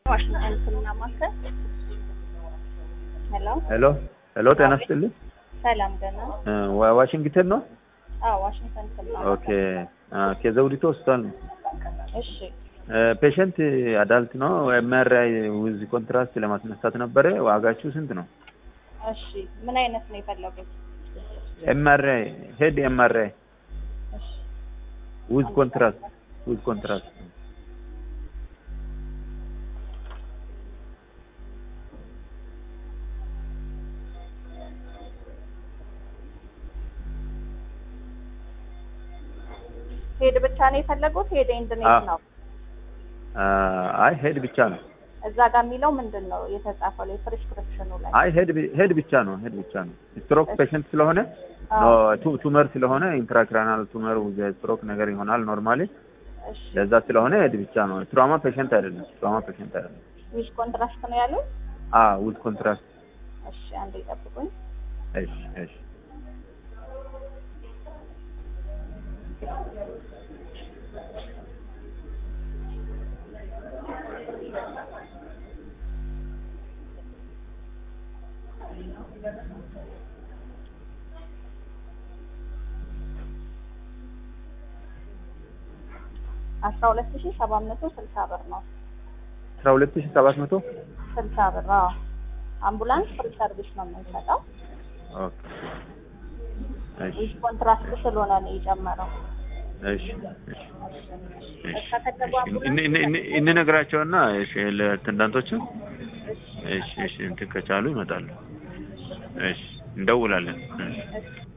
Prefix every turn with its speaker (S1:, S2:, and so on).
S1: ዋሽንግተን ሕክምና ማዕከል። ሄሎ
S2: ሄሎ ሄሎ፣ ጤና ይስጥልኝ።
S1: ሰላም ደህና?
S2: እ ዋ- ዋሽንግተን ነው?
S1: አዎ ዋሽንግተን ሕክምና
S2: ኦኬ። አ፣ ከዘውዲቱ ሆስፒታል ነው።
S1: እሺ
S2: ፔሸንት አዳልት ነው። ኤምአርአይ ዊዝ ኮንትራስት ለማስነሳት ነበረ። ዋጋችሁ ስንት ነው?
S1: እሺ ምን አይነት ነው የፈለጉት?
S2: ኤምአርአይ ሄድ ኤምአርአይ
S1: እሺ
S2: ዊዝ ኮንትራስት ዊዝ ኮንትራስት
S1: ሄድ ብቻ ነው የፈለጉት? ሄድ ኤንድ ኔክ
S2: አዎ።
S1: ነው?
S2: አ፣ አይ ሄድ ብቻ ነው።
S1: እዛ ጋር የሚለው ምንድን ነው የተጻፈው ላይ ፕሪስክሪፕሽኑ ላይ?
S2: አይ ሄድ ቢ- ሄድ ብቻ ነው። ሄድ ብቻ ነው። ስትሮክ ፔሸንት ስለሆነ ኖ ቱ- ቱመር ስለሆነ ኢንትራክራናል ቱመር ዊዝ ስትሮክ ነገር ይሆናል ኖርማሊ።
S1: እሺ
S2: ለዛ ስለሆነ ሄድ ብቻ ነው። ትራማ ፔሸንት አይደለም። ትራማ ፔሸንት አይደለም።
S1: ዊዝ ኮንትራስት ነው ያሉት?
S2: አ ዊዝ ኮንትራስት
S1: እሺ አንዴ ይጠብቁኝ።
S2: እሺ እሺ
S1: አስራ ሁለት ሺህ ሰባት መቶ ስልሳ ብር ነው።
S2: አስራ ሁለት ሺህ ሰባት መቶ
S1: ስልሳ ብር አዎ። አምቡላንስ ፍሪ ሰርቪስ ነው የምንሰጠው።
S2: ኦኬ እሺ
S1: ዊዝ ኮንትራስት ስለሆነ ነው የጨመረው።
S2: እሺ እሺ እሺ
S1: ከፈለጉ
S2: እን- እን- እን- እንነግራቸውና እሺ ለአቴንዳንቶቹ እሺ እሺ እንትን ከቻሉ ይመጣሉ። እሺ እንደውላለን። እሺ